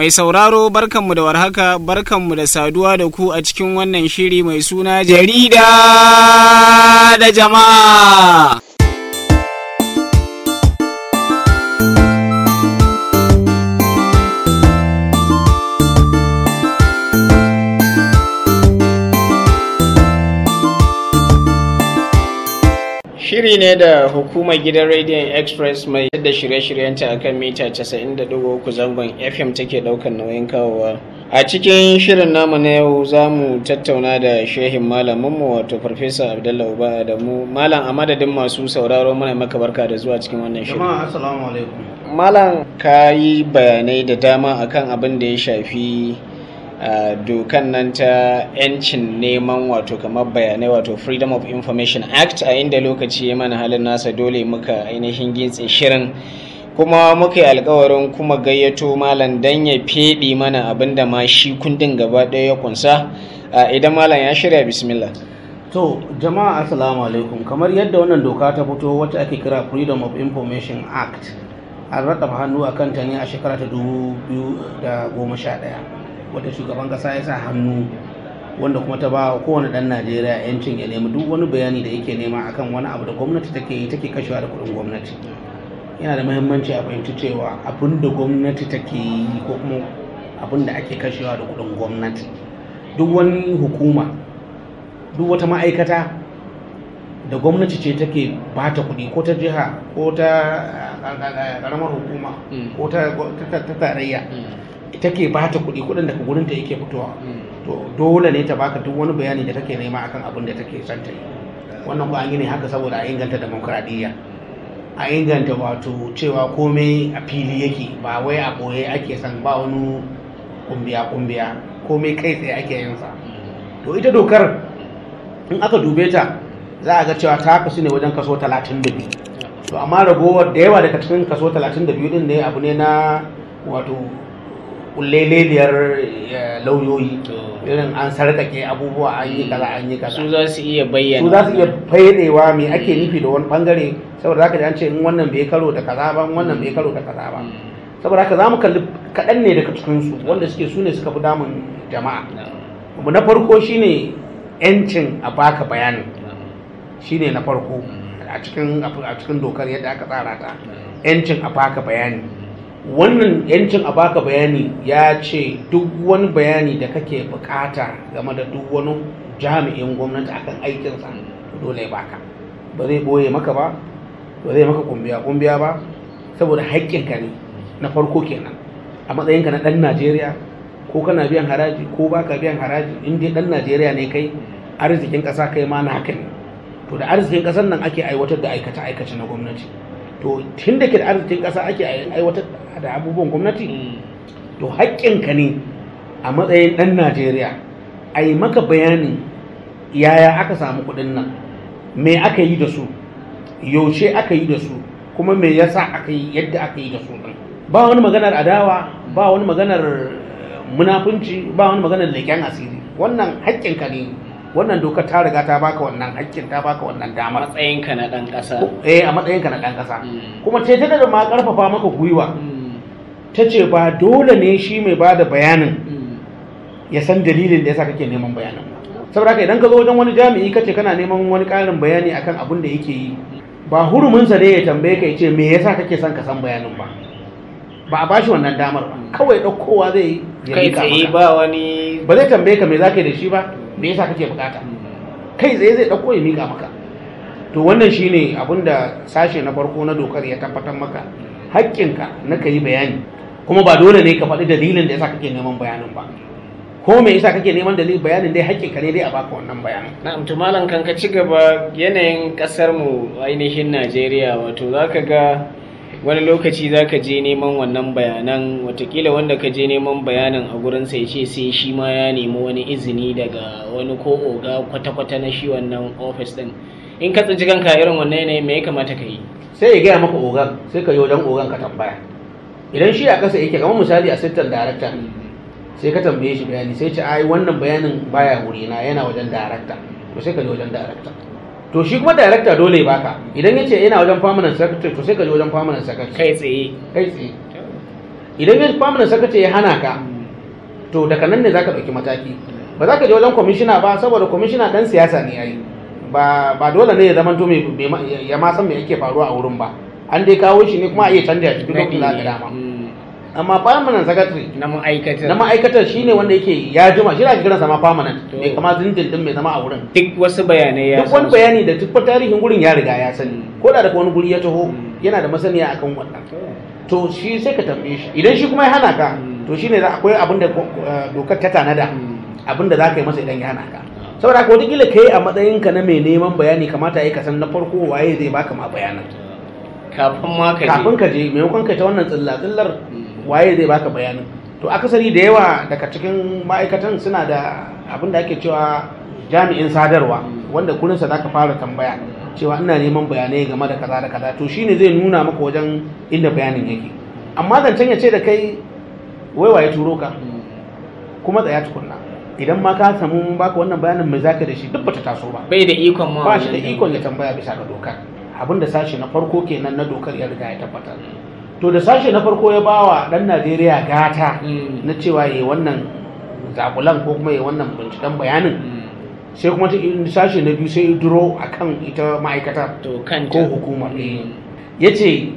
Mai sauraro barkanmu da warhaka barkanmu da saduwa da ku a cikin wannan shiri mai suna jarida da jama'a. Shiri ne da hukumar gidan Radiant Express mai yadda shirye-shiryenta a kan mita 90.3 zangon FM take daukan nauyin kawowa. A cikin shirin namu na yau za mu tattauna da shehin malaminmu wato Farfesa Abdullahi Uba Adamu. Malam a madadin masu sauraro muna maka barka da zuwa cikin wannan shirin. Jama'a assalamu alaikum. Malam ka yi bayanai da dama akan abin da ya shafi Uh, dokan nan ta 'yancin neman wato kamar bayanai wato freedom of information act a inda lokaci ya mana halin nasa dole muka ainihin gintse shirin kuma muka yi alkawarin kuma gayyato malam dan ya feɗi mana abin da ma shi kundin gaba ɗaya ya kunsa uh, idan malam ya shirya bismillah To jama'a assalamu alaikum kamar yadda wannan doka ta fito wacce ake kira freedom of information act an rattaba hannu a kanta ne a shekara ta 2011 wadda shugaban kasa ya sa hannu wanda kuma ta ba kowane dan najeriya yancin ya nemi duk wani bayani da yake nema akan wani abu da gwamnati take yi take kashewa da kudin gwamnati yana da muhimmanci a fahimci cewa abin da gwamnati take yi ko kuma abin da ake kashewa da kudin gwamnati duk wani hukuma duk wata ma'aikata da gwamnati ce take ba ta kuɗi ko ta jiha ko ta ƙaramar hukuma ko ta tarayya take ba ta kuɗi kuɗin daga gurinta yake fitowa to dole ne ta baka duk wani bayani da take nema akan abin da take son ta yi wannan ko an yi ne haka saboda a inganta demokradiyya a inganta wato cewa komai a fili yake ba wai a ɓoye ake son ba wani kumbiya kumbiya komai kai tsaye ake yin sa to ita dokar in aka dube ta za a ga cewa ta kasu ne wajen kaso 32 to amma ragowar da yawa daga cikin kaso 32 din ne abu ne na wato kulleleliyar lauyoyi irin an sarkake abubuwa an yi kaza an yi kaza su za su iya bayyana su za su iya fayyadewa me ake nufi da wani bangare saboda zaka ji an ce in wannan bai karo da kaza ba wannan bai karo da kaza ba saboda haka za mu kalli kaɗan ne daga cikin su wanda suke su ne suka fi damun jama'a abu na farko shine yancin a baka bayanin shine na farko a cikin a cikin dokar yadda aka tsara ta yancin a baka bayani wannan yancin a baka bayani ya ce duk wani bayani da kake bukata game da duk wani jami'in gwamnati akan aikinsa dole ya baka ba zai boye maka ba ba zai maka kumbiya kumbiya ba saboda haƙƙinka ne na farko kenan a matsayinka na ɗan najeriya ko kana biyan haraji ko baka biyan haraji in dai ɗan najeriya ne kai arzikin ƙasa kai ma na haka ne to da arzikin ƙasar nan ake aiwatar da aikace aikace na gwamnati to tun da ke da arzikin ƙasa ake aiwatar da abubuwan gwamnati to haƙƙinka ne a matsayin ɗan najeriya a yi maka bayanin yaya aka samu kuɗin nan me aka yi da su yaushe aka yi da su kuma me yasa aka yi yadda aka yi da su ɗin ba wani maganar adawa ba wani maganar munafunci ba wani maganar leƙen asiri wannan haƙƙinka ne wannan dokar ta riga ta baka wannan haƙƙin ta baka wannan damar matsayinka na ɗan ƙasa eh a matsayinka na ɗan ƙasa kuma ce ta da ma ƙarfafa maka gwiwa ta ce ba dole ne shi mai ba da bayanin ya san dalilin da yasa kake neman bayanin saboda haka idan ka zo wajen wani jami'i kace kana neman wani ƙarin bayani akan abin da yake yi ba huruminsa ne ya tambaye ka ya ce me yasa kake son ka san bayanin ba ba a bashi wannan damar ba kawai ɗaukowa zai yi kai tsaye ba wani ba zai tambaye ka me za ka yi da shi ba me yasa kake bukata kai tsaye zai ɗauko ya mika maka to wannan shine abin da sashe na farko na dokar ya tabbatar maka haƙƙinka na ka yi bayani kuma ba dole ne ka faɗi dalilin da yasa kake neman bayanin ba ko me yasa kake neman dalilin bayanin dai haƙƙinka ne dai a baka wannan bayanin na'am to malam kan ka ci gaba yanayin ƙasar mu ainihin Najeriya wato zaka ga wani lokaci za ka je neman wannan bayanan watakila wanda ka je neman bayanan a gurin sai ce sai shi ma ya nemi wani izini daga wani ko oga kwata-kwata na shi wannan ofis din in ka tsinci kanka irin wannan yanayin me ya kamata ka yi sai ya gaya maka ogan sai ka yi wajen ogan ka tambaya idan shi a kasa yake kamar misali assistant director sai ka tambaye shi bayani sai ce ai wannan bayanin baya wurina yana wajen director to sai ka je wajen director to shi kuma director dole baka idan ya ce yana wajen permanent secretary to sai ka je wajen permanent secretary kai tsaye kai tsaye idan ya permanent secretary ya hana ka to daga nan ne zaka ɗauki mataki ba za ka je wajen kwamishina ba saboda kwamishina dan siyasa ne yayi ba ba dole ne ya zama to mai mai ma- ya ma san me yake faruwa a wurin ba an dai kawo shi ne kuma a iya canja shi duk lokacin da aka dama Mm. amma permanent secretary na ma'aikatar na ma'aikatar shine wanda yake ya jima shi ake kiransa ma permanent To. mai kama dindindin mai zama a wurin duk wasu bayanai ya duk wani san su. bayani da duk tarihin gurin ya riga ya sani Mm. ko da daga wani guri ya taho Mm. yana da masaniya akan wannan To. to shi sai ka tambaye shi idan shi kuma ya hana ka Mm. to shine za akwai abin da eh, dokar ta tanada Mm. abin da za ka yi masa idan ya hana ka saboda haka wataƙila ka yi a matsayinka na mai neman bayani kamata ya kasan na farko waye zai baka ma bayanan kafin ma ka je kafin ka je maimakon ka ta wannan tsilla tsillar Mm. waye zai baka bayanin to akasari da yawa daga cikin ma'aikatan suna da abin da ake cewa jami'in sadarwa Mm. wanda kurinsa za ka fara tambaya cewa ina neman bayanai game da kaza da kaza to shine zai nuna maka wajen inda bayanin yake amma zancen ya ce da kai wai waye turo ka Mm. kuma tsaya tukunna idan ma ka samu mun baka wannan bayanin mai zaka da shi duk bata taso ba bai da ikon ma ba shi da wannan ikon ya tambaya bisa ga dokar abin da sashe na farko kenan na dokar ya riga ya tabbatar to da sashe na farko ya bawa dan Najeriya gata Mm. na cewa yayi wannan zakulan ko kuma yayi wannan binciken bayanin Mm. sai kuma ta sashe na biyu sai ya duro akan ita ma'aikata to kanta ko hukumar Mm. ya ce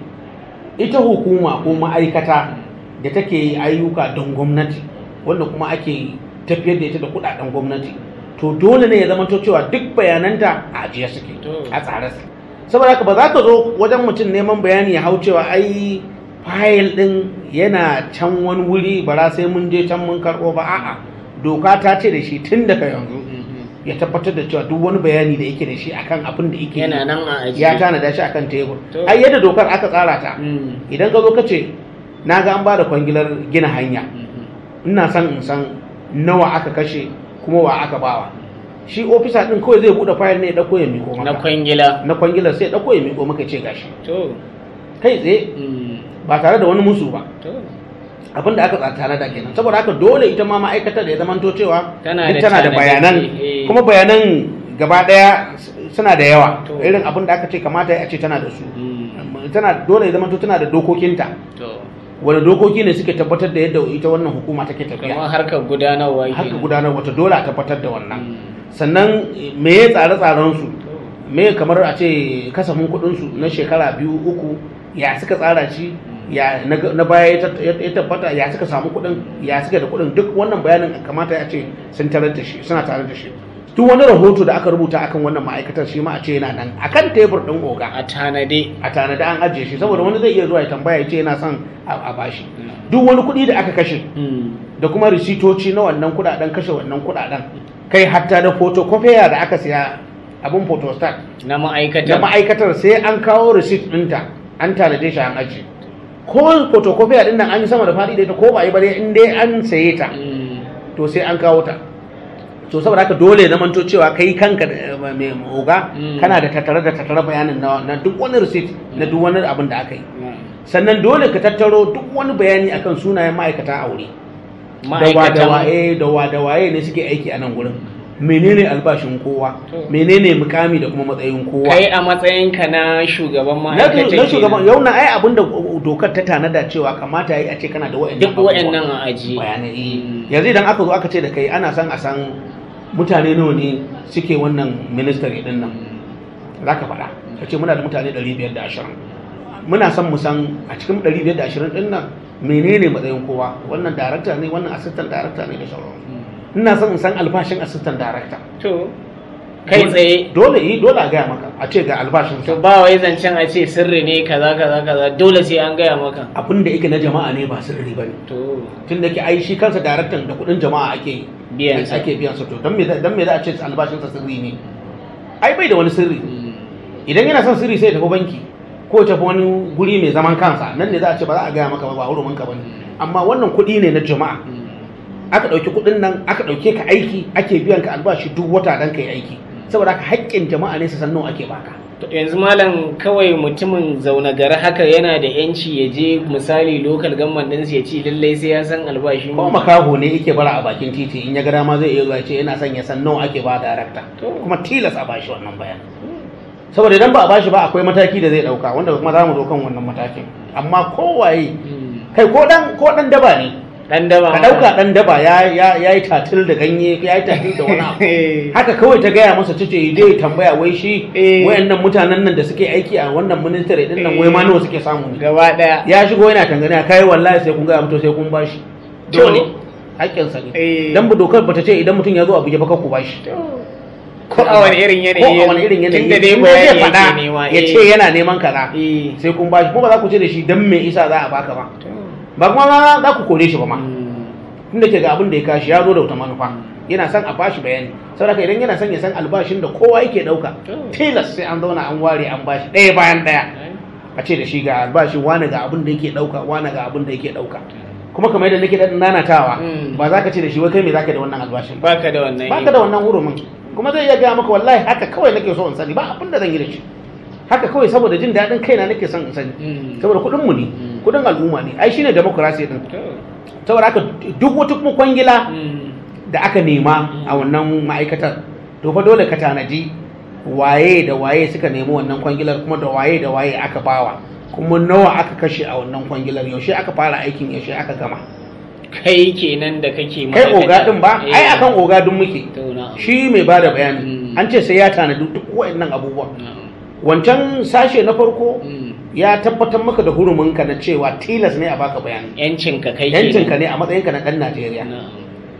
ita hukuma ko ma'aikata da take yi ayyuka don gwamnati wanda kuma ake tafiyar da ita da kudaden gwamnati to dole ne ya zama to cewa duk bayananta a ajiye suke To. a tsare su saboda haka ba za ka zo wajen mutum neman bayani ya hau cewa ai fayil din yana can wani wuri bara sai mun je can mun karɓo ba a'a doka ta ce da shi tun daga yanzu Mhm. ya tabbatar da cewa duk wani bayani da yake da shi akan abin da yake yi, yana nan a ajiye ya tanada shi akan tebur To. ai yadda dokar aka tsara ta Mm. idan ka zo ka ce na ga an ba da kwangilar gina hanya Mhm. ina son in san nawa aka kashe kuma wa aka bawa shi ofisa din kawai zai bude fayil ne ya dauko ya miko na maka kwangila na kwangilar sai ya dauko ya miko maka ya ce gashi to kai tsaye Mm. ba tare da wani musu ba to abin da aka tsara tare da kenan saboda haka dole ita ma ma'aikatar da ya zamanto cewa Tana duk da tana da tanadadde, bayanan eh. kuma bayanan gaba daya s- suna da yawa To. irin abin da aka ce kamata ya ce tana da su Mm. tana dole ya zamanto tana da dokokinta to wani dokoki ne suke tabbatar da yadda ita wannan hukuma take tafiya kamar harkar gudanarwa haka kenan. gudanar wata dole a tabbatar da wannan Mm. sannan me ya tsare-tsaren su To. me kamar a ce kasafin kuɗin su na shekara biyu uku ya suka tsara shi ya na na baya ya tat- ya tabbata ya suka samu kuɗin ya suka da kuɗin duk wannan bayanin kamata ya ce sun tarar da shi suna tare da shi duk wani rahoto da aka rubuta akan wannan ma'aikatar shi ma a ce yana nan akan tebur ɗin oga a tanade a tanada an ajiye shi saboda wani zai iya zuwa ya tambaya ya ce yana son a a bashi Mm. duk wani kuɗi da aka kashe Mm. da kuma risitoci na wannan kudaden kashe wannan kudaden kai hatta da photocopier da aka siya abin photostat na da ma'aikatar ma'aikatar sai an kawo receipt ɗinta an tanade shi an aji ko photocopier ɗin nan an yi sama da faɗi da ita ko ba a yi ba dai in dai an saye ta Mm. to sai an kawo ta to saboda haka dole na manto cewa kai kanka da mai oga Mm. kana da tattare da tattare bayanin na na duk wani receipt na duk wani abin da aka yi Mm. sannan dole ka tattaro duk wani bayani akan sunayen ma'aikata a wuri da ma'aikatan waye da waye ne suke aiki a nan gurin menene albashin kowa To. menene mukami da kuma matsayin kowa kai a matsayinka na shugaban na ma'aikatan na shugaban kenan. yau na ai abin da dokar ta tanada cewa kamata yi a ce kana da wa'annan duk abubuwa. wa'annan a ajiye bayanai Mm. yanzu idan aka zo aka ce da kai ana son a san mutane nawa ne suke wannan ministry din nan za ka faɗa ka ce muna da mutane 520 muna son mu san a cikin 520 din nan menene matsayin kowa wannan darakta ne wannan assistant darakta ne da sauransu ina son in san albashin assistant darakta to kai tsaye dole yi dole a gaya maka a ce ga albashin to ba wai zancen a ce sirri ne kaza kaza kaza dole sai an gaya maka abin da yake na jama'a ne ba sirri ba ne to tun da ke ai shi kansa daraktan da kuɗin jama'a ake Biyan sa. ake biyan sa to dan me za- dan me za a ce albashinsa sirri ne ai bai da wani sirri Mm. idan yana son sirri sai ya tafi banki ko ya tafi wani guri mai zaman kansa nan ne za a ce ba za a gaya maka ba ba hurumin ka bane amma wannan kuɗi ne na jama'a Mm. aka ɗauki kuɗin nan aka ɗauke ka aiki ake biyan ka albashi duk wata dan ka yi aiki saboda haka haƙƙin jama'a ne su san nawa ake baka To yanzu malam kawai mutumin zaune gari haka yana da yanci ya je misali local government din ya ce lallai sai ya san albashin ko makaho ne yake bara a bakin titi in ya ga dama zai iya zuwa ya ce yana son ya san nawa ake ba darakta To. kuma tilas a bashi wannan bayanin saboda idan ba a bashi ba akwai mataki da zai dauka wanda kuma za mu zo kan wannan matakin amma kowaye Mm. kai ko dan ko dan daba ne dan daba ka dauka dan daba ya ya yayi tatil da ganye ya yi tatil da wani abu haka kawai ta gaya masa tace dai tambaya wai shi Eh. wayannan mutanen nan da suke aiki a wannan ministry din nan wai ma nawa suke samu ne gaba daya ya shigo yana tangana kai wallahi sai kun ga mutu sai kun bashi Dole. haƙƙinsa ne Eh. dan bu dokar bata ce idan mutum ya zo a buge ba kar ku bashi ko a wani irin yanayi ko a wani irin yanayi tunda dai in dai zai bayani faɗa yake nema ya ce yana neman kaza eh sai kun bashi kuma ba za ku ce da shi dan me isa za a baka ba ba kuma ma za ku kore shi ba ma tunda ke ga abin da ya kashi ya zo da wata manufa yana son a bashi bayani saboda haka idan yana son ya san albashin da kowa yake dauka tilas sai an zauna an ware an bashi ɗaya bayan ɗaya a ce da shi ga albashi wani ga abin da yake dauka wani ga abin da yake dauka kuma kamar yadda nake daɗin nanatawa Mm. ba za ka ce da shi wai kai me za ka da wannan albashin ba baka da wannan ba ka da wannan hurumin kuma zai iya gaya maka wallahi haka kawai nake so in sani ba abin da zan yi da shi haka kawai saboda jin daɗin kaina nake son in sani Mm. saboda kuɗin mu ne Mm. kuɗin al'umma ne ai shine democracy din To. saboda haka duk wata kuma kwangila Mm. da aka nema a wannan ma'aikatar to fa dole ka tanaji waye da waye suka nemi wannan kwangilar kuma da waye da waye aka bawa kuma nawa aka kashe a wannan kwangilar yaushe aka fara aikin yaushe aka gama kai kenan da kake kai ma'aikata. oga din ba Eh. ai akan oga din muke To, na'am. shi mai bada bayani Mm. an ce sai ya tanadi duk waɗannan abubuwa Na'am. wancan sashe na farko Mm. ya tabbatar maka da huruminka na cewa tilas ne a baka bayani yancin ka kai yancinka ne a matsayinka na ɗan Najeriya Na'am.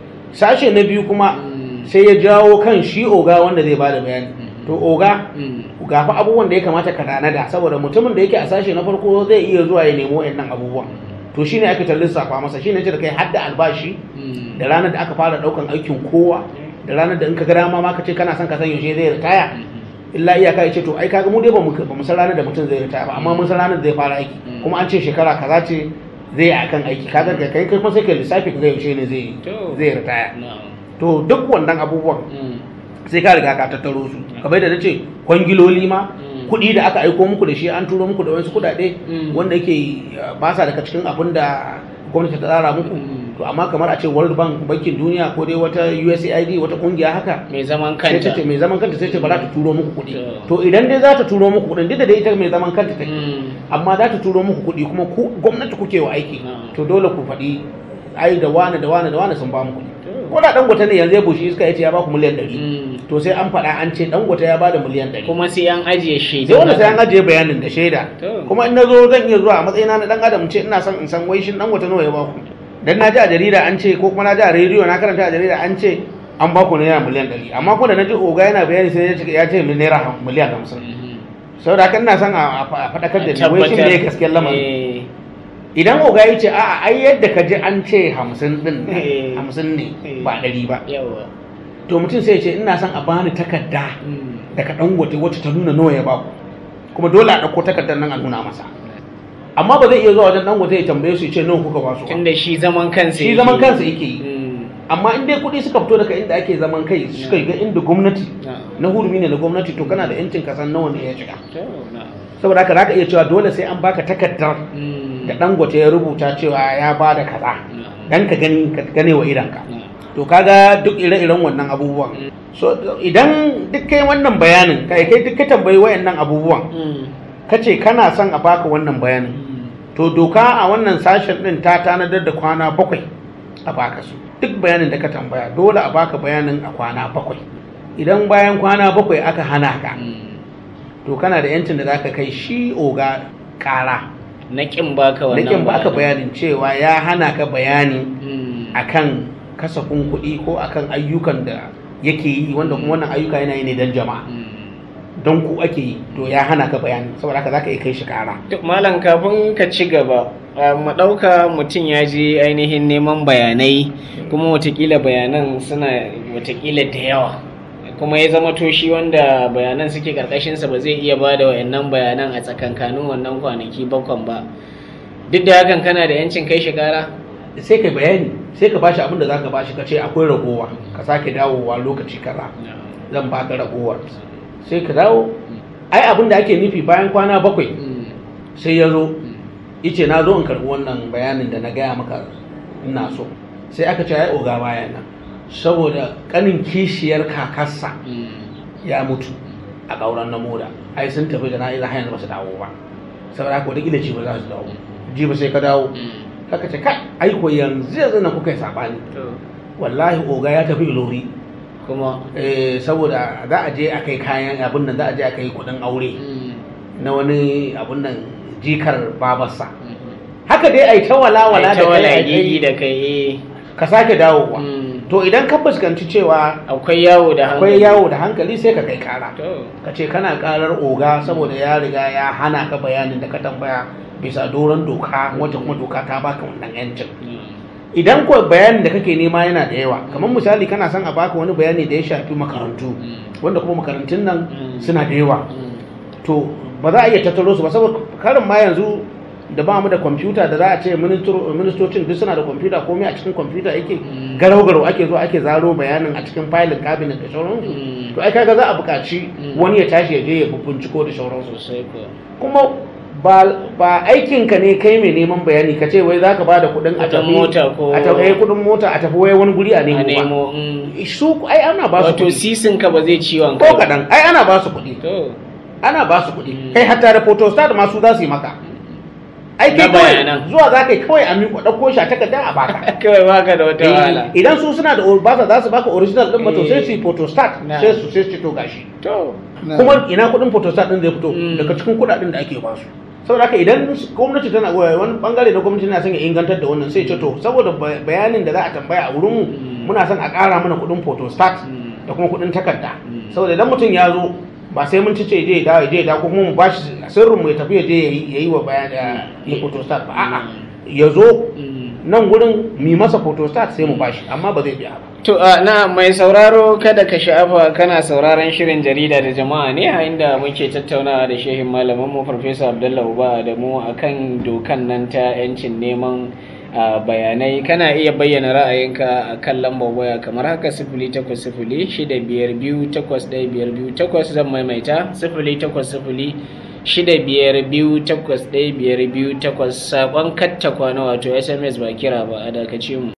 sashe na biyu kuma Mm. sai ya jawo kan shi oga wanda zai bada bayani Mhm. to oga Mm. ga fa abubuwan da ya kamata ka tanada saboda mutumin da yake a sashe na farko zai iya zuwa ya nemo wayannan abubuwan to shine aka ta lissafa masa shine ce da kai hadda albashi Mm. da ranar da aka fara daukan aikin kowa da ranar da in ka ga dama ma ka ce kana son ka san yaushe zai ritaya Mhm. illa iyaka ya ce to ai kaga mu dai ba mu ba mu san ranar da mutum zai ritaya ba amma mun san ranar da zai fara aiki Mm. kuma an ce shekara kaza ce zai yi akan aiki kaga kai kai kuma sai ka lissafi ka ga yaushe ne zai To. zai ritaya Na'am. to duk wannan abubuwan Mm. sai ka riga ka tattaro su kamar da nace kwangiloli ma Mm. kuɗi da aka aiko muku da shi an turo muku da wasu kuɗaɗe Mm. wanda yake uh, ba sa daga cikin abin da gwamnati ta tsara muku Mm. to amma kamar a ce World Bank bankin duniya ko dai wata USAID wata kungiya haka mai zaman sai ta kanta ce mai zaman kanta sai ce ba za ta turo muku kuɗi To. to idan dai za ta turo muku kuɗin duk da dai ita mai zaman kanta take Mm. amma za ta turo muku kuɗi kuma ku gwamnati kuke wa aiki Mm. to dole ku faɗi ai da wane da wane da wane sun ba mu kuɗi To. ko da dangote ne yanzu ya bushe iska ya ce ya ba ku miliyan ɗari Mm. to sai an faɗa an ce dangote ya ba da miliyan ɗari kuma sai an ajiye shaidu sai wanda sai an ajiye bayanin da shaida To. kuma in na zo zan iya zuwa a matsayina na dan adam ce ina son in san wai shin dangote nawa ya ba ku dan na ji a jarida an ce ko kuma na ji a rediyo na karanta a jarida an ce an ba ku naira miliyan ɗari amma ko da na ji oga yana bayani sai ya ce ya ce naira ham- miliyan hamsin Mhm. saboda haka ina son a a faɗakar da ni wai shin me gaskiyar lamarin Eh. idan oga ya ce a'a ai yadda ka ji an ce hamsin din Eh. hamsin ne ba ɗari ba yawa to mutum sai ya ce ina son a bani takarda Mm. daga dangote wacce ta nuna nawa ya baku kuma dole a ɗauko takardar nan a nuna masa amma ba zai iya zuwa wajen dangote ya tambaye su ya ce nawa kuka ba su ba. tunda shi zaman kansa shi yake zaman yi. kansa yake yi Mm. amma in dai kuɗi suka fito daga inda ake zaman kai suka ga inda gwamnati Na'am. na hurumi ne na gwamnati to kana da yancin ka san nawa ne ya shiga To, na'am. saboda haka zaka iya cewa dole sai an baka takardar Mm. da dangote ya rubuta cewa ya ba da kaza Na'am. dan ka gani ka gane wa idanka Na'am. to kaga duk ire-iren wannan abubuwan so idan duk kai wannan bayanin kai kai duk ka tambayi wayannan abubuwan Mm. kace kana son a baka wannan bayanin Mm. to doka a wannan sashen din ta tanadar da kwana bakwai a baka su duk bayanin da ka tambaya dole a baka bayanin a kwana bakwai idan bayan kwana bakwai aka hana ka Mm. to kana da yancin da zaka kai shi oga kara na kin baka wannan nakin baka bayanin cewa ya hana ka bayani Mm. akan kasafin kuɗi ko akan ayyukan da yake yi wanda kuma wannan ayyuka yana yi ne don jama'a Mm. don ku ake yi to ya hana ka bayani saboda haka zaka iya kai shi kara Duk malam kafin ka ci gaba a, mu ɗauka mutum ya je ainihin neman bayanai kuma watakila bayanan suna watakila da yawa kuma ya zama toshi wanda bayanan suke karkashinsa ba zai iya ba da wayannan bayanan a tsakankanin wannan kwanaki bakwan ba duk da hakan kana da yancin kai shi kara sai ka bayani sai ka bashi abin da zaka bashi ka ce akwai ragowa ka sake dawowa lokaci kaza zan baka ragowar sai ka dawo ai abin da ake nufi bayan kwana bakwai sai ya zo ice na zo in karɓi wannan bayanin da na gaya maka ina so sai aka ce ai oga baya nan saboda kanin kishiyar kakarsa ya mutu a ƙauran na moda ai sun tafi da na'iza har yanzu ba su dawo ba saboda haka wata ji ba za su dawo ji ba sai ka dawo kaka ce ka aiko yanzu yanzu na kuka yi sabani wallahi oga ya tafi ilori kuma eh, saboda za a je a kai kayan abin nan za a je a kai kudin aure na wani abin nan jikar babarsa haka dai ai ta walawala ai da ta wala kai gigi ai- da kai eh. ka sake dawowa Mm. to idan ka fuskanci cewa akwai yawo da akwai hankali. yawo da hankali sai ka kai kara to ka ce kana karar oga saboda ya riga ya hana ka bayanin da ka tambaya bisa doron doka wacce kuma doka ta baka wannan yancin idan ko bayanin da kake nema yana da yawa kamar misali kana son a baka wani bayani da ya shafi makarantu wanda kuma makarantun nan Mm. suna da yawa to ba za a iya tattaro su ba saboda karin ma yanzu da ba mu da kwamfuta da za a ce ministro- ministocin duk suna da kwamfuta komai a cikin kwamfuta yake Mm. garau garau ake zo ake zaro bayanin a cikin filin cabinet da sauransu Mm. to ai kaga za a buƙaci Mm. wani ya tashi ya je ya binciko da sauransu sosai ko kuma ba ba aikinka ne kai mai neman bayani ka ce wai za ka ba da kuɗin a Kuɗin tafi mota ko- a tafi kuɗin mota a tafi wai wani guri a a nemo ba nemo mm. su ai ana ba su wato kuɗi sisin ka ba zai ciwon ko kaɗan ai ana ba su kuɗi to ana ba su kuɗi Mm. kai hatta da photostat ma su za su yi maka ai Na kai kawai bayanan. zuwa za ka yi kawai a miƙo ɗauko shi a takarda a baka kawai baka da wata wahala Eh, idan su suna da ba za su baka original ɗin ba to Eh. sai su yi photostat Na. sai su sai su ce to gashi to kuma ina kuɗin photostat ɗin zai fito Mm. daga cikin kuɗaɗen da ake ba su saboda haka idan gwamnati tana wani bangare na gwamnati na son ya ingantar da wannan sai ce to saboda ba- bayanin da za a tambaya a wurin mu Mm. muna son a ƙara mana kuɗin photostat Mm. da kuma kuɗin takarda Mm. saboda idan mutum ya zo ba sai mun ci ce je ya dawo ya je ya dawo ko kuma mu bashi sirrin mu ya tafi ya je ya yi- ya yi wa bayan ya yi photostat ba a'a ya zo Mm. nan gurin mi masa photostat sai mu bashi amma ba zai biya ba To a na mai sauraro kada ka sha'afa kana sauraron shirin jarida da jama'a ne a inda muke tattaunawa da shehin malaminmu Farfesa Abdullahi Uba da mu akan dokan nan ta 'yancin neman a, bayanai kana iya bayyana ra'ayinka a kan lambar waya kamar haka sifili takwas sifili shida biyar biyu takwas ɗaya biyar biyu takwas zan maimaita sifili takwas sifili shida biyar biyu takwas ɗaya biyar biyu takwas saƙon katta kwana wato sms ba kira ba a dakace mu.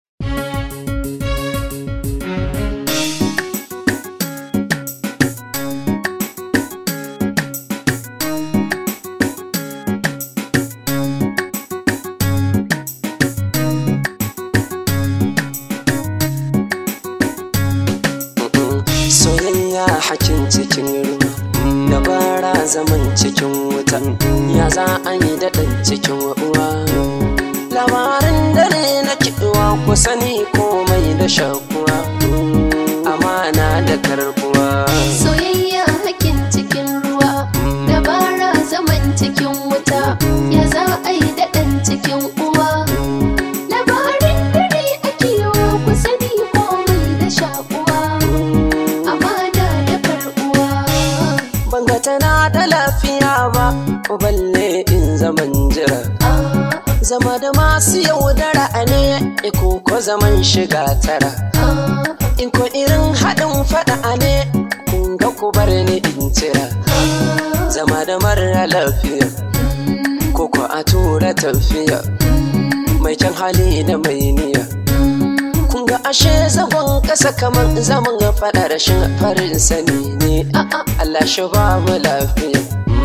soyayya hakin cikin ruwa dabara zaman cikin wuta ya za a yi daɗin cikin uwa labarin dare na kiɗuwa ku sani komai da shakuwa amana da karbuwa Soyayya hakin cikin ruwa, dabara zaman cikin wuta, ya za a yi daɗin cikin uwa. Labarin dare ake yawa ku sani komai da shakuwa, amana da karɓuwa. banga tana da lafiya ba balle in zaman jira Ah, zama da masu yaudara ne ko ko zaman shiga tara ah, in ko irin haɗin faɗa ne kun ga ku bar ni in cira ah, zama da mara lafiya mm, ko ko a tura tafiya mai kyan hali da mai niyya mm, kun ga ashe zagon ƙasa kamar zaman faɗa rashin farin sani ne ah, ah. Allah shi ba mu lafiya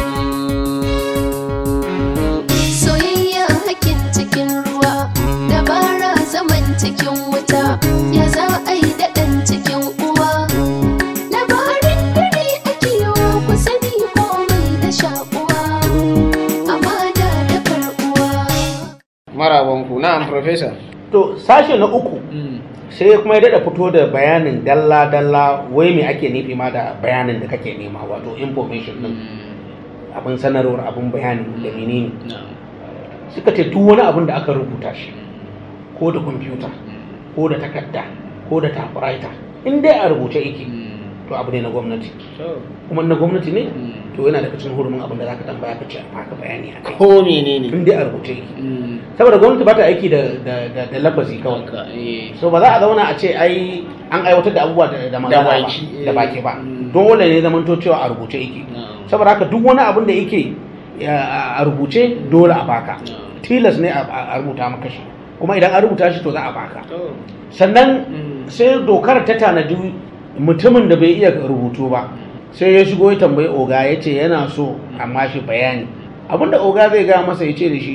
Soyayya hakin cikin ruwa, dabara zaman cikin wuta, ya za a yi daɗin cikin uwa. Labarin dare ake yawa ku sani komai da shakuwa, amana da karɓuwa. Marabanku, na'am Professor. to sashe na uku sai kuma ya daɗa fito da bayanin dalla-dalla wai me ake nufi ma da bayanin da kake nema wato information din abin sanarwar abin bayani da menene suka ce duk wani abin da aka rubuta shi ko da kwamfuta ko da takarda ko da typewriter in dai a rubuce yake to abu ne na gwamnati kuma na gwamnati ne to yana daga cikin hurumin abin da zaka tambaya ka ce a baka bayani a kai Ko menene? in dai a rubuce yake saboda gwamnati ba ta aiki da da da, da lafazi kawai Haka, eh. so ba za a zauna a ce ai an aiwatar da abubuwa da da magana ba baki, eh. da baki ba Mm. dole ne zaman to cewa a rubuce yake Na'am. saboda haka duk wani abin da yake ya- a rubuce dole a baka Na'am. tilas ne a a rubuta maka shi kuma idan an rubuta shi to za a baka To, sannan mm. sai dokar ta tanadi mutumin da bai iya rubutu ba sai ya shigo ya tambayi oga ya ce yana so amma shi bayani abinda oga zai gaya masa ya ce da shi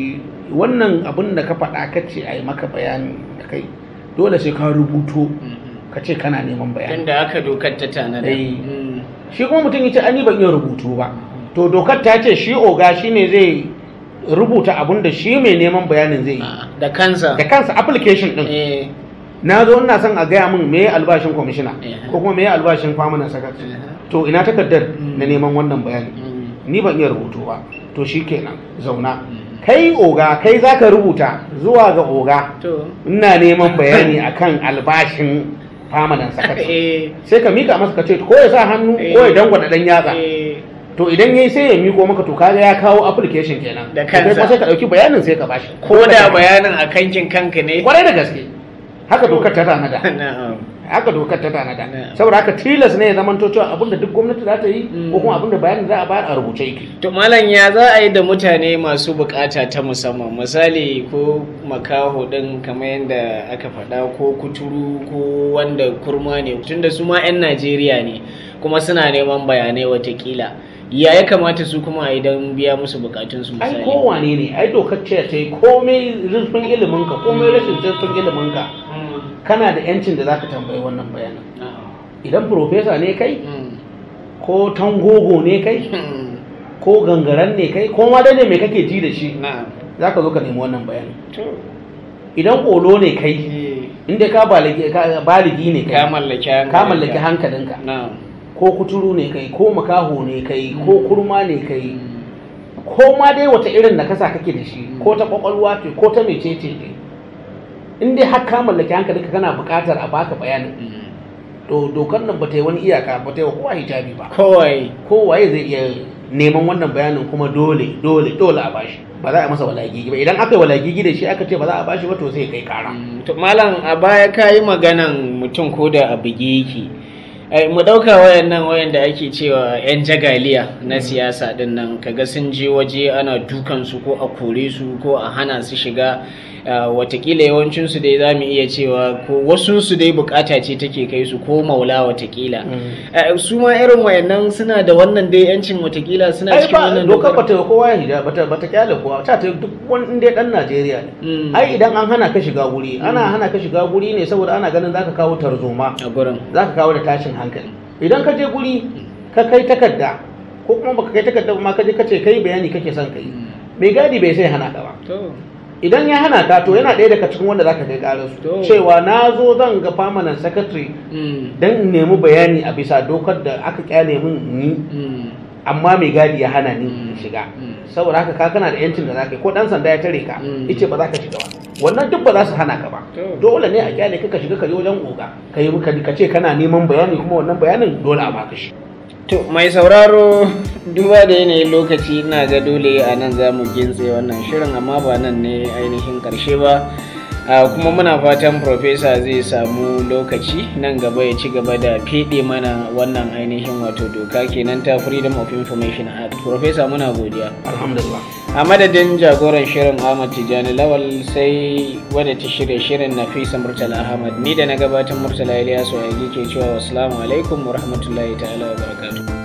wannan abin da ka faɗa ka ce a yi maka bayani da kai dole sai ka rubuto ka ce kana neman bayani tunda aka dokar ta tanada Eh. Mm. shi kuma mutum yace ani ban iya rubutu ba to dokar ta ce shi oga shine zai rubuta abin da shi mai neman bayanin zai yi Ah, da kansa da kansa application din eh na zo ina son a gaya min me albashin kwamishina Eh. ko kuma me albashin famanan sakatare Eh. to ina takardar Mm. na neman wannan bayani Mm. ni ban iya rubutu ba to shi kenan zauna kai oga kai zaka rubuta zuwa ga oga to ina neman bayani akan albashin famanan sakatare eh sai ka mika masa ka ce ko ya sa hannu ko ya dangwada dan yatsa eh to idan yayi sai ya miko maka to kaga ya kawo application kenan Da To kai kansa. kuma sai ka dauki bayanin sai ka bashi ko da bayanin a kankin kanka ne kwarai da gaske haka dokar ta tanada na'am haka dokar ta tanada Na'am. saboda haka tilas ne ya zama to cewa abinda duk gwamnati za ta yi Mm. ko kuma abinda bayanin za a bayar a rubuce yake To malam ya za a yi da mutane masu bukata ta musamman misali ko makaho din kamar yadda aka faɗa ko kuturu ko wanda kurma ne tunda su ma 'yan Najeriya ne kuma suna neman bayanai watakila ya ya kamata su kuma a idan biya musu bukatunsu ai misali kowane ne ai dokar ce ta yi komai zurfin ilimin ka komai rashin zurfin ilimin ka Mm, kana da yancin da zaka tambayi wannan bayanin na'am. idan profesa ne kai Mm, ko tangogo ne kai mm, ko gangaren ne kai ko ma dai ne mai kake ji da shi na'am. zaka zo ka nemi wannan bayanin To, idan kolo ne kai eh, inda ka baligi ka- baligi ne ka kai mallaki ka mallaki hankalinka Na'am. ko kuturu ne kai ko makaho ne kai ko kurma ne kai Mm, ko ma dai wata irin da kasa kake da shi ko ta kwakwalwa ce ko ta mecece ce in dai har ka mallaki hankalinka kana buƙatar a baka bayanin mm. to dokar nan ba ta yi wani iyaka ba ta yi wa kowa hijabi ba Kowai. kowaye zai iya neman wannan bayanin kuma dole dole dole a bashi ba za a masa walagigi ba idan aka yi walagigi da shi aka ce ba za a bashi ba to zai kai kara Mm, to malam a baya ka yi maganan mutum ko da a buge yake Ai, mu ɗauka wayannan wayanda ake cewa 'yan jagaliya na siyasa din nan kaga sun je waje ana dukansu ko a kore su ko a hana su shiga ah, watakila yawancinsu dai za mu iya cewa ko wasunsu dai bukata ce take kai su ko maula watakila Ah, su ma irin wayannan suna da wannan dai yancin watakila suna ai cikin ba wannan dokar ba ta yi kowa ya hijabi bata bata kyale kowa ta ta yi duk wani inda dan Najeriya ne Mm. ai idan an hana ka shiga guri ana hana ka shiga guri ne saboda ana ganin zaka kawo tarzoma a gurin zaka kawo da tashin hankali idan ka je guri ka kai takarda ko kuma baka kai takarda ba ma ka je ka ce kai bayani kake son kai mai gadi bai sai hana ka ba to idan ya hana ka to yana ɗaya daga cikin wanda zaka kai karar To. su cewa na zo zan ga permanent secretary mm, dan in nemi bayani a bisa dokar da aka kyale min ni mm, amma mai gadi ya hana ni in Mm. shiga Mm. saboda haka ka kana da yancin da zaka yi ko dan sanda ya tare ka Mm. yace ba za ka shiga ba wannan duk ba za su hana ka ba To. dole ne a kyale ka ka shiga ka je wajen oga ka yi ka ka ce kana neman bayani kuma wannan bayanin dole a baka shi To mai sauraro duba da yanayin lokaci ina ga dole a nan za mu gintse wannan shirin amma ba nan ne ainihin karshe ba a kuma muna fatan Profesa zai samu lokaci nan gaba ya ci gaba da feɗe mana wannan ainihin wato doka kenan ta Freedom of Information Act. Profesa muna godiya. alhamdulillah A madadin jagoran shirin Ahmad Tijjani Lawal sai wadda ta shirya shirin Nafisa Murtala Ahmad ni da na gabatar Murtala Ilyasu a ke cewa wassalamu alaikum wa rahmatullahi ta'ala wa barakatuh.